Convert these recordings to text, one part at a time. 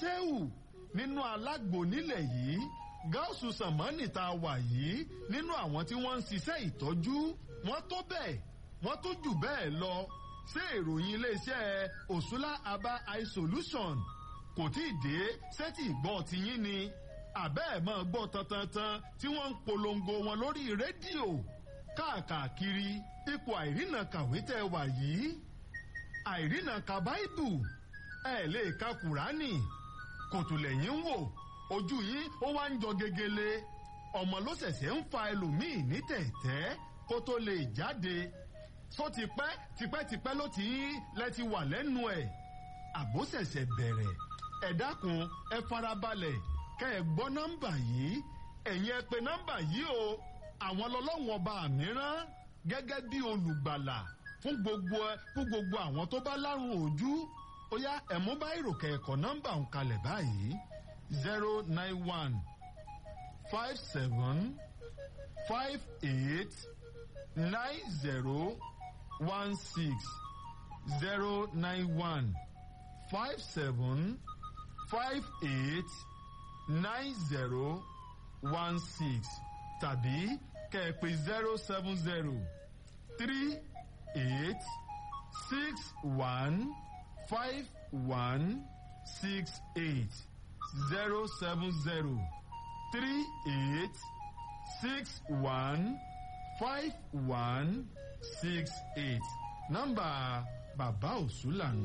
ṣéwù nínú alágbo nílẹ̀ yìí gáúsù sàmánì tá a wà yìí nínú àwọn tí wọ́n ń ṣiṣẹ́ ìtọ́jú wọ́n tó bẹ́ẹ̀ wọ́n tó jù bẹ́ẹ̀ lọ ṣé ìròyìn iléeṣẹ́ òṣùlá aba eye solution kò tí ì dé sẹ́tì ìgbọ́ tiyín ni àbẹ́ ẹ̀ máa gbọ́ tantantan tí wọ́n ń polongo wọn lórí rédíò káàkiri ipò àìrìnà kàwé tẹ́ wà yìí àìrìnà ka báìbù ẹ lè ka kùránì kòtò lẹ́yìn wò ojú yín ó wá ń jọ gegele ọmọ ló ṣẹ̀ṣẹ̀ ń fa ẹlòmíì ní tẹ̀tẹ́ kó tó lè jáde só ti pẹ́ tipẹ́tipẹ́ ló ti ń lẹ́ti wà lẹ́nu ẹ̀ àbó ṣẹ̀ṣẹ̀ bẹ̀rẹ̀ ẹ dákun ẹ farabalẹ̀ kẹ́ ẹ gbọ́ nọ́mbà yìí ẹ̀yin ẹ pè nọ́mbà yìí o àwọn lọ́lọ́wọ́n ọba mìíràn gẹ́gẹ́ bí olùgbàlà fún gbogbo fún gbogbo àwọn tó bá lárùn ojú ó yá ẹ̀mú bá ìròkè ẹ̀kọ́ nọ́mbà ń kalẹ̀ báyìí zero nine one five seven five eight nine zero one six zero nine one five seven five eight nine zero one six tàbí kẹ̀pẹ́ zero seven zero three eight six one five one six eight zero seven zero three eight six one five one six eight nọ́mbà bàbá òsùlà nù.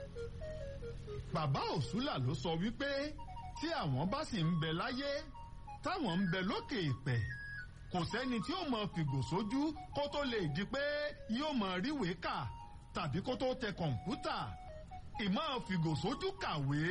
bàbá òsùlà ló sọ wípé tí àwọn bá sì ń bẹ láyé táwọn ń bẹ lókè ìpẹ kò sẹ́ni tí ó mọ fìgò sójú kó tó lè di pé yóò mọ ríwèé kà tàbí kó tó tẹ kọ̀ǹpútà ìmọ̀ fìgò sójú kàwé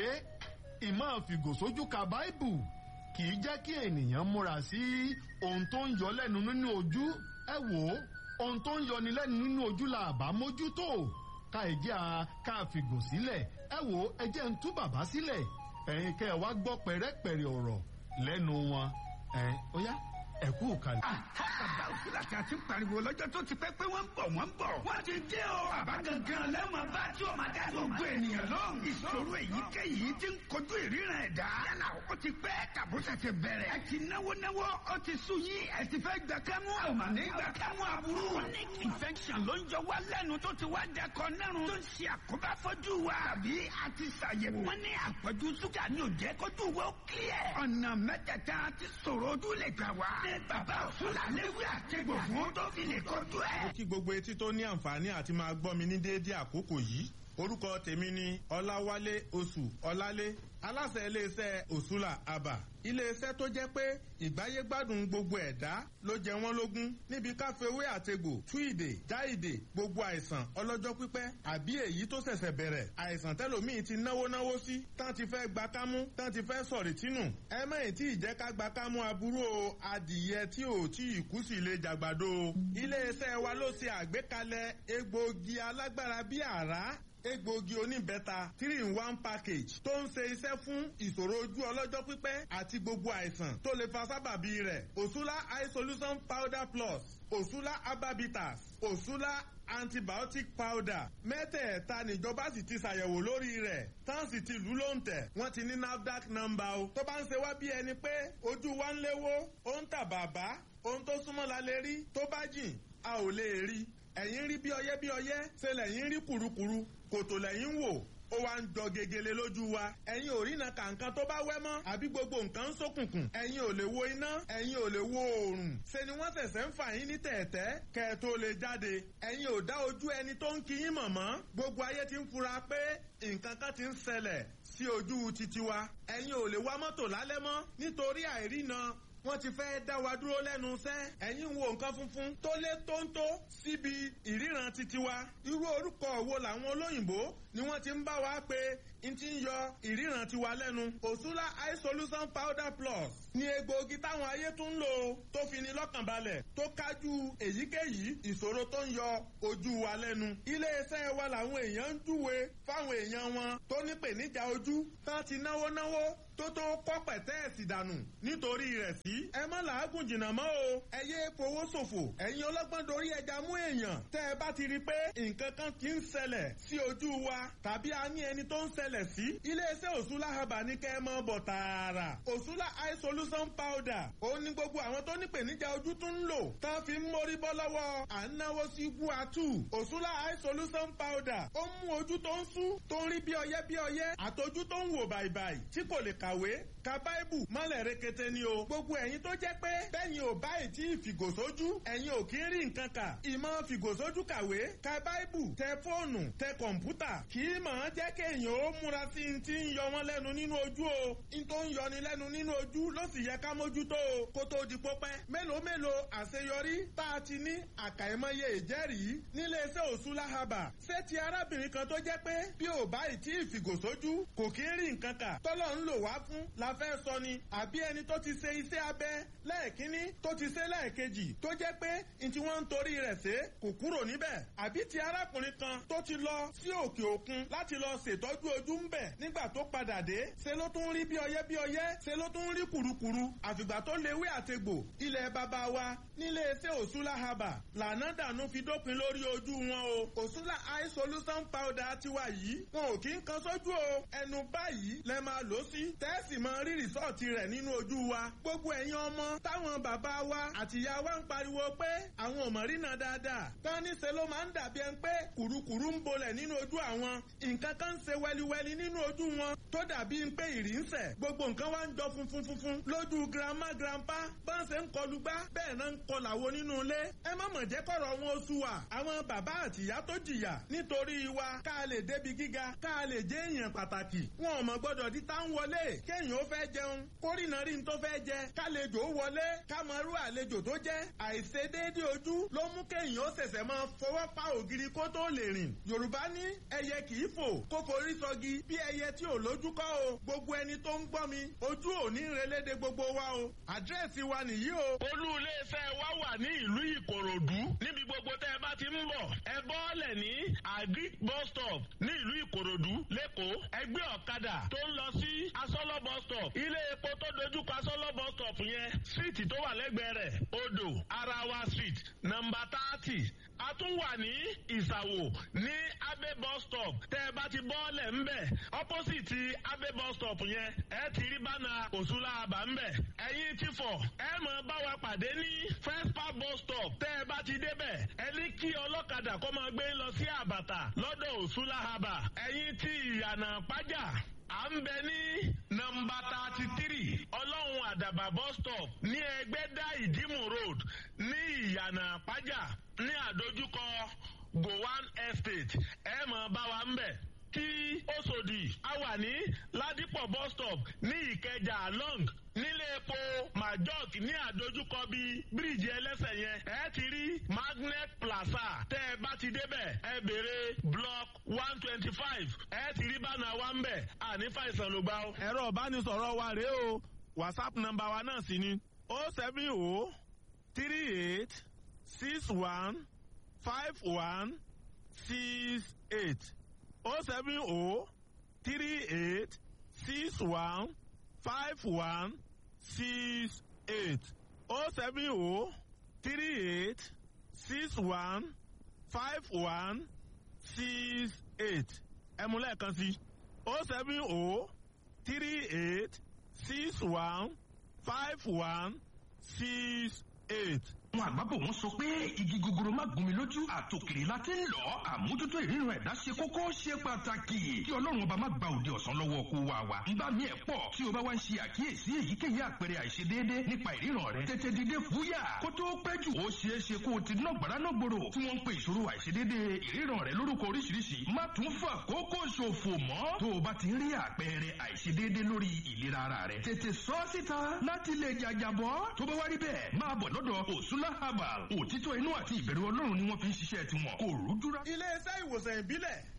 ìmọ̀ fìgò sójú ka báìbù kì í jẹ́ kí ènìyàn múra sí ohun tó ń yọ lẹ́nu nínú ojú ẹ wò ó ohun tó ń yọni lẹ́nu nínú ojú la àbá mójútó ká ìjẹ́ a ká fìgò sílẹ̀ ẹ wò ó ẹ jẹ́ ń tú bàbá sílẹ̀ ẹ̀yin kẹ́ ẹ wá gbọ́ pẹ̀rẹ́pẹ̀rẹ́ ọ̀rọ̀ lẹ́nu wọn ẹ̀ ó yá ẹ kú kalẹ̀. bàbá òsínlá tí a ti pariwo lọ́jọ́ tó ti pẹ́ pé wọ́n ń bọ̀ wọ́n ń bọ̀. wọ́n ti dé o. bàbá gangan lẹ́wọ̀n bá tí o máa dá gbogbo ènìyàn lóhùn. ìṣòro èyíkéyìí ti ń kojú ìríran ẹ̀dá. yálà ó ti pẹ́ tàbúṣà ti bẹ̀rẹ̀. ẹ ti náwó náwó ó ti sú yín ẹ ti fẹ́ gbà kámú. a ò mà ní gbà kámú aburú. chronic infection ló ń jọ wá lẹ́nu tó ti wá dẹkọ nẹ́rùn. tó ń ṣe àkóbá fọ́jú wa. tàbí a ti ṣàyẹ̀wò. wọ́n ní àpọ̀jù ṣúgà ní òjẹ́ kójú wa ó kílẹ̀. ọ̀nà mẹ́tẹ̀ẹ̀ta ti sọ̀rọ̀ ojú lè gbà wá. ní bàbá òṣùlà léwé àtẹ̀gbò fún tó fi lè kọjú ẹ̀. mo kí gbogbo etí tó ní àǹfààní àti máa gbọ́ mi ní déédéé àkókò yìí orúkọ tèmi ni ọláwálé oṣù ọlálé aláṣẹ iléeṣẹ́ òṣùlà àbà iléeṣẹ́ tó jẹ́ pé ìgbáyégbádùn gbogbo ẹ̀dá ló jẹ wọ́n lógún níbi káfíwé àtegbò tú ìdè já ìdè gbogbo àìsàn ọlọ́jọ́ pípẹ́ àbí èyí tó ṣẹ̀ṣẹ̀ bẹ̀rẹ̀ àìsàn tẹ́lòmíì ti náwó náwó sí tán ti fẹ́ gba kámú tán ti fẹ́ sọ̀rì tínú ẹ mẹ́yìn tí ìjẹ́ ká gba kámú aburú o adìyẹ tí ò tí ì kú sí ilé jàgbàdo iléeṣẹ́ wa ló ṣe àgbékalẹ̀ egbòogi alágbára bíi àrá egbòogi oníbẹ́ta three in one package tó ń ṣe iṣẹ́ fún ìṣòro ojú ọlọ́jọ́ pípẹ́ àti gbogbo àìsàn tó lè fa sábàbí rẹ̀ òṣùlá eye solution powder plus òṣùlá herbabitas òṣùlá antibiotic powder mẹ́tẹ̀ẹ̀ta níjọba sì ti ṣàyẹ̀wò lórí rẹ̀ tán sì ti lù ló ń tẹ̀ wọ́n ti ní nafdac number o tó bá ń ṣe wá bí ẹni pé ojú wa ń léwó ó ń tà bàbá ohun tó súnmọ́ la lè rí tó bá jìn a ò lè rí ẹ̀yìn rí bí ọyẹ́ bí ọyẹ́ ṣe lẹ́yìn rí kùrukùru kòtò lẹ́yìn wò ó wá ń jọ gegele lójú wa ẹ̀yin ò rí na kàǹkan tó bá wẹ́ mọ́ àbí gbogbo nǹkan ń ṣókùnkùn ẹ̀yin ò lè wo iná ẹ̀yin ò lè wo oòrùn ṣe ni wọ́n ṣẹ̀ṣẹ̀ ń fà yín ní tẹ̀ẹ̀tẹ́ kẹ́ ẹ tó lè jáde ẹ̀yin ò dá ojú ẹni tó ń kí yín mọ̀ mọ́ gbogbo ayé ti ń fura pé nǹkan kan ti ń ṣẹlẹ̀ sí ojú titi wa ẹ̀yin ò lè wa mọ́tò lálẹ́ mọ́ nítorí àìrína wọ́n ti fẹ́ dá wa dúró lẹ́nu iṣẹ́ ẹ̀yin wo nǹkan funfun tó lé tóńtó síbi ìríran titi wa irú orúkọ wo làwọn olóyìnbó ni wọ́n ti ń bá wa pé n ti ń yọ ìríran tiwa lẹ́nu òṣùlá eye solution powder plus ni egbòogi táwọn ayé tún ń lò tó fi ni lọ́kàn balẹ̀ tó kájú èyíkéyìí ìṣòro tó ń yọ ojú wa lẹ́nu iléeṣẹ́ wa làwọn èèyàn ń júwe fáwọn èèyàn wọn tó nípèníjà ojú tán ti náwó náwó tó tó kọ́ pẹ̀tẹ́ẹ̀sì dànù nítorí rẹ̀ sí. ẹ má làágùn jìnnà mọ́ o ẹ yé fowó ṣòfò ẹ̀yin ọlọ́gbọ́n dorí ẹja mú èèyàn tẹ́ ẹ bá ti rí i pé nǹkan kan kì í ṣẹlẹ̀ sí ojú wa tàbí a ní ẹni tó ń ṣẹlẹ̀ sí. iléeṣẹ́ òṣùlá haba ní kẹ́ ẹ mọ́ bọ̀ tààrà òṣùlá eye solution powder òun ni gbogbo àwọn tó nípèníjà ojú tún ń lò tán fi ń mórí bọ́ lọ́wọ́ à ń náwó sí guatu òṣùlá eye solution powder ó mú ojú tó ń sú tó ń rí bí ọyẹ́ bí ọyẹ́ àtọjú tó ń wò bàìbàì tí kò lè kàwé ka báìbù mọ́lẹ̀ rekete ni o gbogbo ẹ̀yin tó jẹ́ pé bẹ́yìn ò báyìí tí ìfìgòsójú ẹ̀yin ò kí ń rí nǹkan kà ìmọ̀ fìgòsójú kàwé ka báìbù tẹ fóònù tẹ kọ̀ǹpútà kì í mọ̀ ọ́n jẹ́ kéèyàn ó múra sí i ti ń yọ wọ́n lẹ́nu nínú ojú o n tó ń yọni lẹ́nu nínú ojú ló sì yẹ ká mójútó o kó tó di pópẹ́ mélòó mélòó àṣeyọrí tá a ti ní àkàìmọye ìjẹ́rìí nílé iṣẹ́ òṣùlá haba ṣé ti arábìnrin kan tó jẹ́ pé bí ò báyìí tí ìfìgòsójú kò kí ń rí nǹkan kà tọ́lọ̀ ń lò wá fún la fẹ́ sọ ni àbí ẹni tó ti ṣe iṣẹ́ abẹ lẹ́ẹ̀kínní tó ti ṣe lẹ́ẹ̀kejì tó jẹ́ pé n tí wọ́n ń torí rẹ̀ ṣe kò kúrò níbẹ̀ àbí ti arákùnrin kan tó ti lọ sí òkè òkun láti lọ ṣètọ́jú ojú ń bẹ̀ nígbà tó padà dé ṣe ló tún rí bí ọyẹ́ bí ọyẹ́ ṣe ló tún rí kùrukùru àfìgbà tó léwé àtegbò ilẹ̀ bàbá wa nílé iṣẹ́ òṣùlá haba lànà dànù fi dópin lórí ojú wọn o òṣùlá eye solution powder tiwa yìí wọn ò kí ń kan sójú o ẹnu báyìí lẹ máa lò sí tẹ́sì máa rí rìsọ́ọ̀tì rẹ̀ nínú ojú wa gbogbo ẹ̀yin ọmọ táwọn bàbá wa àtìyá wa ń pariwo pé àwọn ò mọ̀ rí náà dáadáa tán níṣẹ́ ló máa ń dàbí ẹni pé kùrukùru ń bolẹ̀ nínú ojú àwọn nǹkan kan ń ṣe wẹliwẹli nínú ojú wọn tó dàbí pé ìrì ń sẹ̀ gbogbo nǹkan wá ń jọ funfun funfun lójú grandma grandpa bá ń ṣe ń kọlu gbá bẹ́ẹ̀ náà ń kọlàwo nínú ilé ẹ má mọ̀ jẹ́ kọ̀rọ̀ wọn oṣù wa àwọn bàbá àtìyá tó jìyà nítorí wa ká lè débi gíga ká lè jẹ́ èèyàn pàtàkì wọn ò mọ̀ gbọ́dọ̀ di tá ń wọlé kéèyàn ó fẹ́ jẹun kórìnà rí n tó fẹ́ jẹ kálejò ó wọlé ká mọ irú àlejò tó jẹ́ àìṣedéédé ojú ló mú kéèyàn ó ṣẹ̀ṣẹ̀ máa fọwọ́ pa ògiri kó tó lè rìn yorùbá ní ẹyẹ kì í fò kó forí sọgi bí ẹyẹ tí ò lójú kọ́ o gbogbo ẹni tó ń gbọ́ mi ojú ò ní relédè gbogbo wa o àdírẹ́sì wa nìyí o. olú iléeṣẹ́ wa wà ní ìlú ìkòròdú níbi gbogbo tẹ́ ẹ bá ti ń bọ̀ ẹ bọ́ọ̀lẹ̀ ní agric bus stop ní ìlú ìkòròdú lẹ́kọ̀ọ́ ẹgbẹ́ ọ̀kadà tó ń lọ sí asọ́lọ́ bus stop ilé epo tó dojúkọ asọ́lọ́ bus stop yẹn síìtì tó wà lẹ́gbẹ̀ẹ́ rẹ̀ odò arawa street nọmba thirty a tún wà ní ìsàwò ní abe bus stop tẹ́ ẹ bá ti bọ́ọ̀lẹ̀ ńbẹ̀ opposite abe bus stop yẹn ẹ ti rí bánà òṣùlá àbá ńbẹ̀ ẹ̀yin ti fọ̀ ẹ mọ̀ bá wa pàdé ní first park bus stop tẹ́ ẹ bá ti débẹ̀ ẹ ní kí ọlọ́kadà kó máa gbé lọ sí àbàtà lọ́dọ̀ òṣùlá àbá ẹ̀yin ti ìyànà pàjá à ń bẹ ní nọmba thirty three ọlọ́run àdàbà bus stop ní ẹgbẹ́dá ìdímù road ní ìyànà pàjá ní àdójúkọ gowan estate ẹ mọ̀ bá wa ń bẹ̀ tí Òṣòdì a wà ní Ládìpọ̀ bus stop ní Ìkẹjà long nílé epo majok ní àdójúkọ bíi bíríìjì ẹlẹ́sẹ̀ yẹn ẹ ti rí magnet plaza tẹ́ ẹ bá ti débẹ̀ ẹ béèrè block one twenty five ẹ ti rí bánà wa ń bẹ̀ àní fàìsàn ló gbà ó. ẹ̀rọ ìbánisọ̀rọ̀ wa rèé o whatsapp nọ́mbà wa náà sì ni o seven o three eight six one five one six eight o seven o three eight six one five one six eight o seven o three eight six one five one six eight ẹ mú lẹ́ẹ̀kan sí o seven o three eight six one five one six eight àwọn àgbàbọ̀ wọn sọ pé igi gogoro má gún mi lójú àtòkèrè la ti ń lọ àmójútó ìríran ẹ̀dá ṣe kókó ṣe pàtàkì kí ọlọ́run ọba má gba òde ọ̀sán lọ́wọ́ kó wa wa nígbà míì ẹ̀ pọ̀ tí o bá wá ń ṣe àkíyèsí èyíkéyìí àpẹẹrẹ àìṣedéédé nípa ìríran rẹ tètè dìde fúyà kó tó pẹ́ jù ó ṣeé ṣe kó o ti ná gbàrà náà gbòòrò tí wọ́n ń pe ìṣòro àìṣedéédé ìríran rẹ lórúkọ oríṣiríṣi má tún fà kókó ṣòfò mọ́ tó o bá ti rí àpẹẹrẹ àìṣedéédé lórí ìlera ara rẹ tètè sọ síta láti lè jàjàbọ́ tó bá wá rí bẹ́ẹ̀ máa bọ̀ lọ́dọ̀ òṣùlá herbal òtítọ́ inú àti ìbẹ̀rù ọlọ́run ni wọ́n fi ń ṣiṣẹ́ tiwọn kò rújúra. iléeṣẹ́ ìwòsàn ìbílẹ̀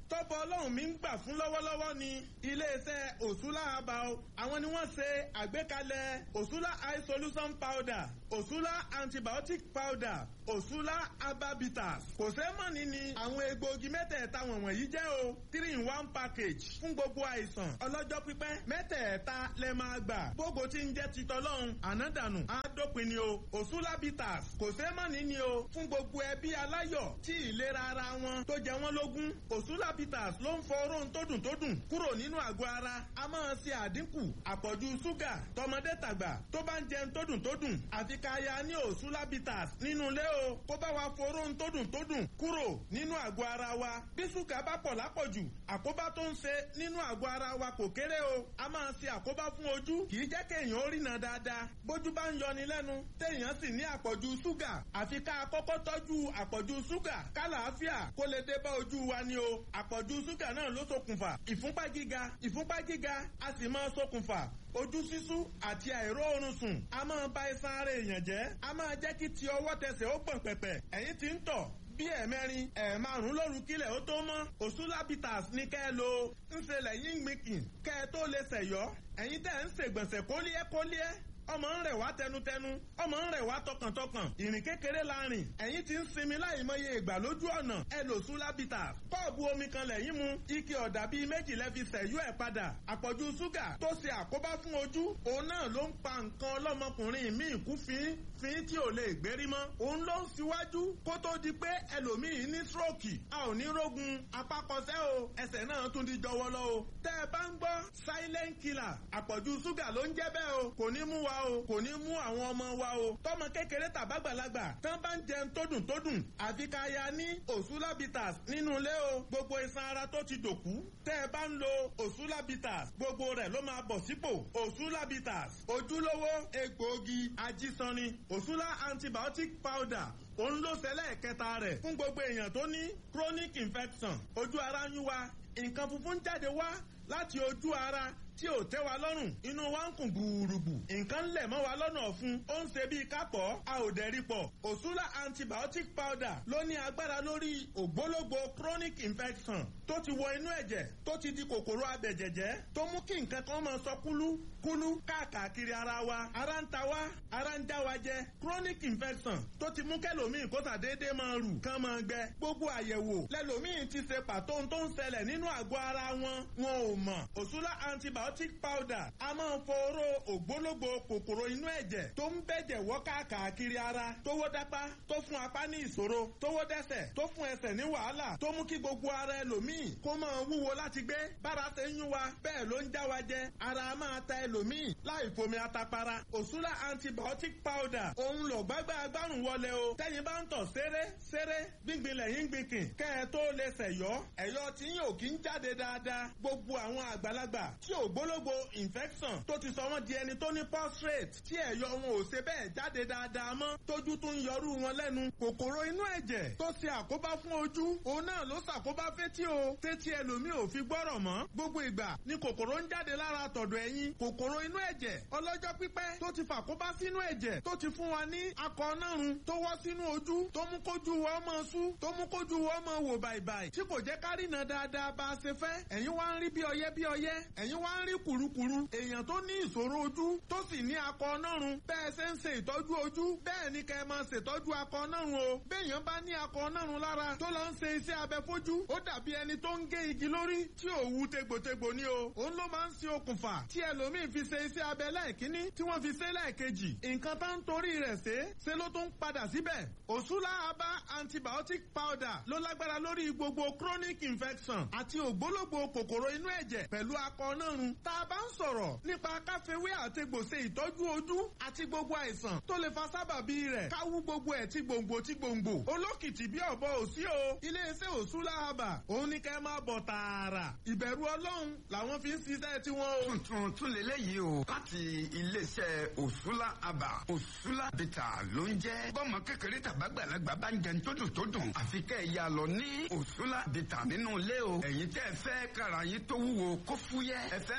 tọ́pọ̀ ọlọ́run mi ń gbà fún lọ́wọ́lọ́wọ́ ni iléeṣẹ́ òṣùlá àbá o àwọn ni wọ́n ṣe àgbékalẹ̀ òṣùlá eye solution powder òṣùlá antibiotic powder òṣùlá ababitas kò sẹ́mọ̀nì ni àwọn egbòogi mẹ́tẹ̀ẹ̀ta wọ̀nyí jẹ́ o three in one package fún gbogbo àìsàn ọlọ́jọ́ pípẹ́ mẹ́tẹ̀ẹ̀ta lẹ máa gbà gbogbo tí ń jẹ́ titọ́lọ́hún ànádànù àádópin ni o òṣùlá bitters kò sẹ́mọ̀nì ni o fún gbogbo ẹbí aláyọ̀ tí ìlera ara wọn tó jẹ wọ́n lógún òṣùlá bitters ló ń fọ oróhun tó dùn tó dùn kúrò nínú àgọ́ ara a máa ṣe àdínkù àpọ̀jù ṣúgà tọmọdé tàgbà tó bá ń jẹun tó dùn tó dùn àfi ká ya ní òṣùlá bitters nínú ilé o kó bá wa fọ oróhun tó dùn tó dùn kúrò nínú àgọ́ ara wa bí ṣúgà bá pọ̀ lápọ̀jù àkóbá tó ń ṣe nínú àgọ́ ara wa kò kéré o a máa ṣe àkóbá fún ojú kì í jẹ́ kéèyàn ó rìnà dáadáa bójú bá ń yọni lẹ́nu téèyàn sì ní àpọ̀jù ṣúgà àfi ká kọ́kọ́ tọ́jú àpọ̀jù ṣúgà kálàáfíà kó lè dé bá ojú wa ni o àpọ̀jù ṣúgà náà ló ṣokùnfà ìfúnpá gíga ìfúnpá gíga a sì máa ṣokùnfà ojú sísú àti àìróorun sùn a máa ba iṣan ara èèyàn jẹ́ a máa jẹ́ kí ti ọwọ́ tẹsẹ̀ ó gbọ̀n pẹ̀pẹ̀ ẹ̀yìn tí ń tọ̀ bí ẹ̀mẹrin ẹ̀ẹ̀márùn lóru kílẹ̀ ó tó mọ́ òṣùlábìtàs ní kẹ́ ẹ lo ńṣe lẹ́yìn gbìnkìn kẹ́ ẹ tó lè ṣẹ̀yọ́ ẹ̀yin tẹ́ ń ṣègbọ̀nsẹ̀ kólíẹ́ kólíẹ́ ọmọ ń rẹ̀ wá tẹnutẹnu ọmọ ń rẹ̀ wá tọkàntọkàn ìrìn kékeré la rìn ẹ̀yin ti ń sinmi láì mọye ìgbà lójú ọ̀nà ẹ lò sùn lábìtà kọ́ọ̀bù omi kan lẹ́yìn mu ike ọ̀dà bíi méjì lẹ́fi sẹ̀yú ẹ̀ padà àpọ̀jù ṣúgà tó ṣe àkóbá fún ojú òun náà ló ń pa nǹkan ọlọ́mọkùnrin míì kú fín fín tí ò lè gbérí mọ́ òun ló ń síwájú kó tó di pé ẹlòmíì ní stroke a ò ní rógun apákọsẹ́ o ẹsẹ̀ náà tún di jọwọ́lọ́ o tẹ́ ẹ bá ń gbọ́ silent killer àpọ̀jù ṣúgà ló ń jẹ́ bẹ́ẹ̀ o kò ní mú wa o kò ní mú àwọn ọmọ wa o tọmọ kékeré tàbágbàlagbà tán bá ń jẹun tó dùn tó dùn àfi ká ya ní òsúlábìtàs nínú ilé o gbogbo iṣan ara tó ti dòkú tẹ́ ẹ bá ń lo òsúlábìtàs gbogbo rẹ̀ ló máa bọ̀ sípò òsúlábìtàs ojúlówó egbòogi ajísanni òsúlá antibiotic powder òun ló ṣẹlẹ̀ kẹta rẹ̀ fún gbogbo èèyàn tó ní chronic infection ojú ara ń yún wa nǹkan funfun jáde wá láti ojú ara tí ò tẹ́ wa lọ́rùn inú wa ń kùn gbùrùgbù nǹkan lẹ̀ mọ́ wa lọ́nà ọ̀fun ó ń ṣe bíi kápọ̀ a ò dẹ̀ rí pọ̀ òṣùlá antibiotic powder ló ní agbára lórí ògbólógbò chronic infection tó ti wọ inú ẹ̀jẹ̀ tó ti di kòkòrò abẹ̀jẹ̀jẹ̀ tó mú kí nǹkan kan máa sọ kúlú kúlú káàkiri ara wa ara ń ta wa ara ń já wa jẹ chronic infection tó ti mú kẹlòmíì kó sàdédé máa rù kán máa gbẹ gbogbo àyẹ̀wò lẹlòmíì ti ṣe pàtó tó ń ṣẹlẹ̀ nínú àgọ́ ara wọn wọn ò mọ̀ òṣùlá antibiotic antibiotic powder a máa ń foró ògbólógbò kòkòrò inú ẹ̀jẹ̀ tó ń bẹ̀jẹ̀ wọ́ káàkiri ara tówó dápá tó fún apá ní ìṣòro tówó dẹ́sẹ̀ tó fún ẹsẹ̀ ní wàhálà tó mú kí gbogbo ara ẹlòmíì kó máa wúwo láti gbé bára ṣe ń yún wa bẹ́ẹ̀ ló ń já wa jẹ ara máa ta ẹlòmíì láì fomi atapara òṣùlá antibiotic powder òun lò gbágbá agbárùn wọlé o tẹ́yin bá ń tọ̀ ṣeré ṣeré gbíngbin lẹ́yìn gbìnkìn kẹ́ ẹ tó lè ṣẹ̀yọ́ ẹ̀yọ́ tí yóò kí ń jáde dáadáa gbogbo àwọn àgbàlagbà tí ò ògbólógbò infection tó ti sọ wọ́n di ẹni tó ní prostate tí ẹ̀yọ wọn ò ṣe bẹ́ẹ̀ jáde dáadáa mọ́ tójú tún yọrú wọn lẹ́nu kòkòrò inú ẹ̀jẹ̀ tó ṣe àkóbá fún ojú òun náà ló ṣàkóbá fétí o tétí ẹlòmíì ò fi gbọ́rọ̀ mọ́ gbogbo ìgbà ni kòkòrò ń jáde lára tọ̀dọ̀ ẹ̀yìn kòkòrò inú ẹ̀jẹ̀ ọlọ́jọ́ pípẹ́ tó ti fàkóbá sínú ẹ̀jẹ̀ tó ti fún wa ní akọ nárun tó wọ́ sínú ojú tó mú kójú wọ́ mọ́ sú tó mú kójú wọ́ mọ́ wò bàìbàì tí kò jẹ́ kárìnà dáadáa bá a ṣe fẹ́ ẹ̀yin wá ń rí bí ọyẹ́ bí ọyẹ́ ẹ̀yin wá ń rí kùrukùru èèyàn tó ní ìṣòro ojú tó sì ní akọ ọ̀nàrun bẹ́ẹ̀ ṣe ń ṣe ìtọ́jú ojú bẹ́ẹ̀ ni kẹ́ ẹ máa ṣètọ́jú akọ ọ̀nàrun o béèyàn bá ní akọ ọ̀nàrun lára tó lọ ń ṣe iṣẹ́ abẹ fojú ó dàbí ẹni tó ń gé igi lórí tí ò wú tegbòtegbò ni o òun ló máa ń ṣe okùnfà tí ẹlòmíín fi ṣe iṣẹ́ abẹ lẹ́ẹ̀kínní tí wọ́n fi ṣe lẹ́ẹ̀kejì nǹkan tá ń torí rẹ̀ ṣe ṣe ló tún padà síbẹ̀ òṣùlá abá antibiotic powder ló lágbára lórí gbogbo chronic infection àti ògbólógbò kòkòrò inú ẹ̀jẹ̀ pẹ̀lú akọ ọ̀nàrun tá a bá ń sọ̀rọ̀ nípa káfíwé àtegbò ṣe ìtọ́jú ojú àti gbogbo àìsàn tó lè fa sábàbí rẹ̀ káwú gbogbo ẹ̀ tí gbòǹgbò tí gbòǹgbò olókìtì bí ọ̀bọ òsí o iléeṣẹ́ òṣùlá àbà òun ní kẹ́ máa bọ̀ tààrà ìbẹ̀rù ọlọ́run làwọn fi ń ṣiṣẹ́ tiwọn o. tuntun tún lélẹ́yìí o láti iléeṣẹ́ òṣùlá àbà òṣùlá bìtà ló ń jẹ́ bọ́mọ kékeré tàbágbàlagbà bá ń jẹun tó dùn tó dùn àfi kẹ́ ẹ̀ yà lọ ní òṣùlá bìtà nínú ilé o ẹ̀yin tẹ́ ẹ fẹ́ kára yín tó wúwo kó fúyẹ́ ẹ fẹ́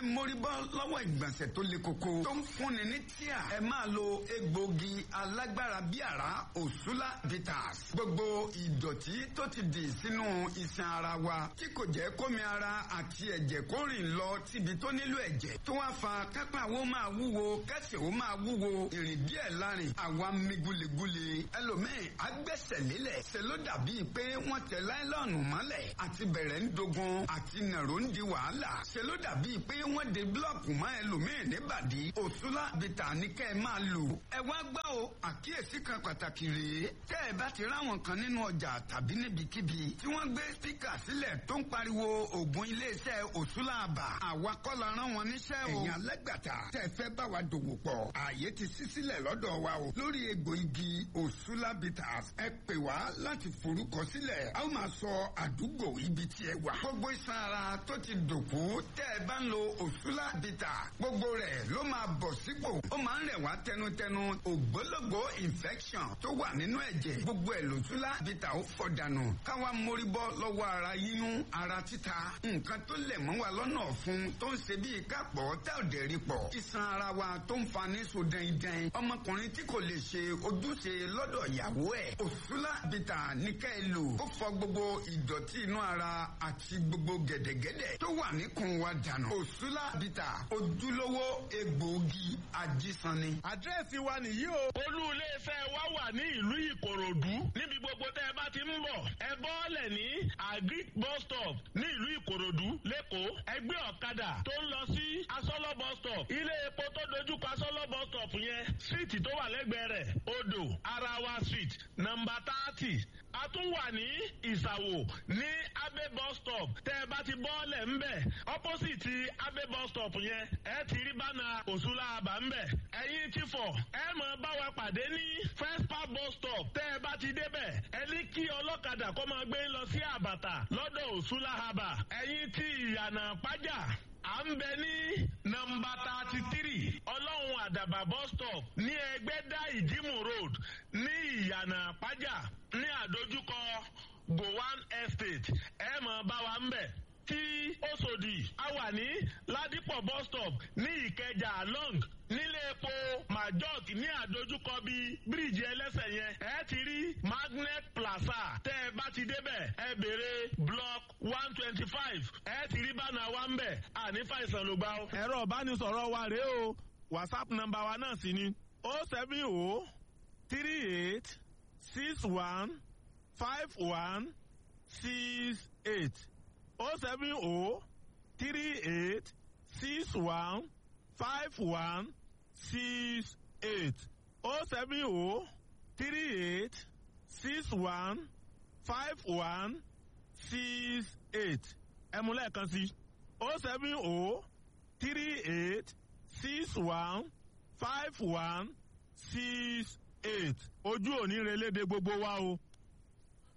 mórí bọ́ lọ́wọ́ ìgbọ̀nsẹ̀ tó le koko tó ń fúnni ní tíà ẹ máa lo egbògi alágbára bí àrá òṣùlá bitters gbogbo ìdọ̀tí tó ti dì sínú iṣan ara wa tí kò jẹ́ kómi ara àti ẹ̀jẹ̀ kó rìn lọ síbi tó nílò ẹ̀jẹ̀ tó wá fa kápá wo máa wúwo kẹsẹ̀ wo máa wúwo ìrìn díẹ̀ lárin àwa mi gulegule ẹlòmíì agbẹ́sẹ̀ lélẹ̀ ṣe ló dàbíi pé wọ́n tẹ láìlọ́ọ̀nù mọ́lẹ̀ àti bẹ̀rẹ̀ ń dogun àti nàró ń di wàhálà ṣe ló dàbíi pé wọ́n de búlọ̀kù mọ́ ẹlòmíì níbàdí òṣùlá bìtà ní kẹ́ ẹ máa lò ẹ wá gbọ́ o àkíyèsí kan pàtàkì rèé tẹ́ ẹ bá ti ráwọn kan nínú ọjà tàbí níbikíbi tí wọ́n gbé spíkà sílẹ̀ tó ń pariwo ògùn iléeṣẹ́ òṣùlá àbà àwa kọ́ la rán wọn níṣẹ́ o ẹ̀yin alẹ́gbàtà tẹ́ ẹ fẹ́ bá wa dòwò pọ̀ ààyè ti ṣí sílẹ̀ lọ́dọ̀ wa o lórí egbò igi òṣùlá bitters ẹ pè wá láti forúkọ sílẹ̀ a ó máa sọ àdúgbò ibi tí ẹ wà gbogbo iṣan ara tó ti dòkú tẹ́ ẹ bá ń lo òṣùlá bitters gbogbo rẹ̀ ló máa bọ̀ sípò ó máa ń rẹ̀ wá tẹnutẹnu ògbólógbò infection tó wà nínú ẹ̀jẹ̀ gbogbo ẹ̀ lòṣùlá bitters ó fọ̀ dànù káwa mórí bọ́ lọ́wọ́ ara yíyún ara títa nǹkan tó lẹ̀ mọ́ wa lọ́nà ọ̀fun tó ń ṣe bíi kápọ̀ tá ò dẹ̀ rí pọ̀ iṣan ara wa tó ń fa ní so dẹ́ndẹ́n ọmọkùnrin tí kò lè ṣe ojúṣe lọ́dọ̀ ìyàwó ẹ̀ òṣùlá bìtà ní ká ẹ lò ó fọ gbogbo ìdọ̀tí inú ara àti gbogbo gẹ̀dẹ̀gẹ̀dẹ̀ tó wà níkùn wa dànù òṣùlá bìtà ojúlówó egbòogi ajísanni. àdírẹ́sì wa nìyí o. olú iléeṣẹ́ wa wà ní ìlú ìkòròdú níbi gbogbo tẹ́ ẹ bá ti ń bọ̀ ẹ bọ́ọ̀lẹ̀ ní agric bus stop ní ìlú ìkòròdú lẹ́kọ̀ọ́ ẹgbẹ́ ọ̀kadà tó ń lọ sí asọ́lọ́ bus stop ilé epo tó dojúkọ asọ́lọ́ bus stop yẹn síìtì tó wà lẹ́gbẹ̀ẹ́ rẹ̀ odò arawa street nọmba thirty a tún wà ní ìsàwò ní abe bus stop tẹ́ ẹ bá ti bọ́ọ̀lẹ̀ ńbẹ̀ opposite abe bus stop yẹn ẹ ti rí bánà òṣùlá àbá ńbẹ̀ ẹ̀yin ti fọ̀ ẹ mọ̀ bá wa pàdé ní first park bus stop tẹ́ ẹ bá ti débẹ̀ ẹ ní kí ọlọ́kadà kó máa gbé lọ sí àbàtà lọ́dọ̀ òṣùlá àbà ẹ̀yin ti ìyànà pàjá à ń bẹ ní nọmba thirty three ọlọ́run àdàbà bus stop ní ẹgbẹ́dá ìdímù road ní ìyànà pàjá ní àdójúkọ gowan estate ẹ mọ̀ bá wa ń bẹ̀ tí Òṣòdì a wà ní Ládìpọ̀ bus stop ní Ìkẹjà long nílé epo majok ní àdójúkọ bíi bíríìjì ẹlẹ́sẹ̀ yẹn ẹ ti rí magnet plaza tẹ́ ẹ bá ti débẹ̀ ẹ béèrè block one twenty five ẹ ti rí bánà wa ń bẹ̀ àní fàìsàn ló gbà ó. ẹ̀rọ ìbánisọ̀rọ̀ wa rèé o whatsapp nọ́mbà wa náà sì ni o seven o three eight six one five one six eight o seven o three eight six one five one six eight o seven o three eight six one five one six eight ẹ mú lẹ́ẹ̀kan sí o seven o three eight six one five one six eight ojú òní relédè gbogbo wa o.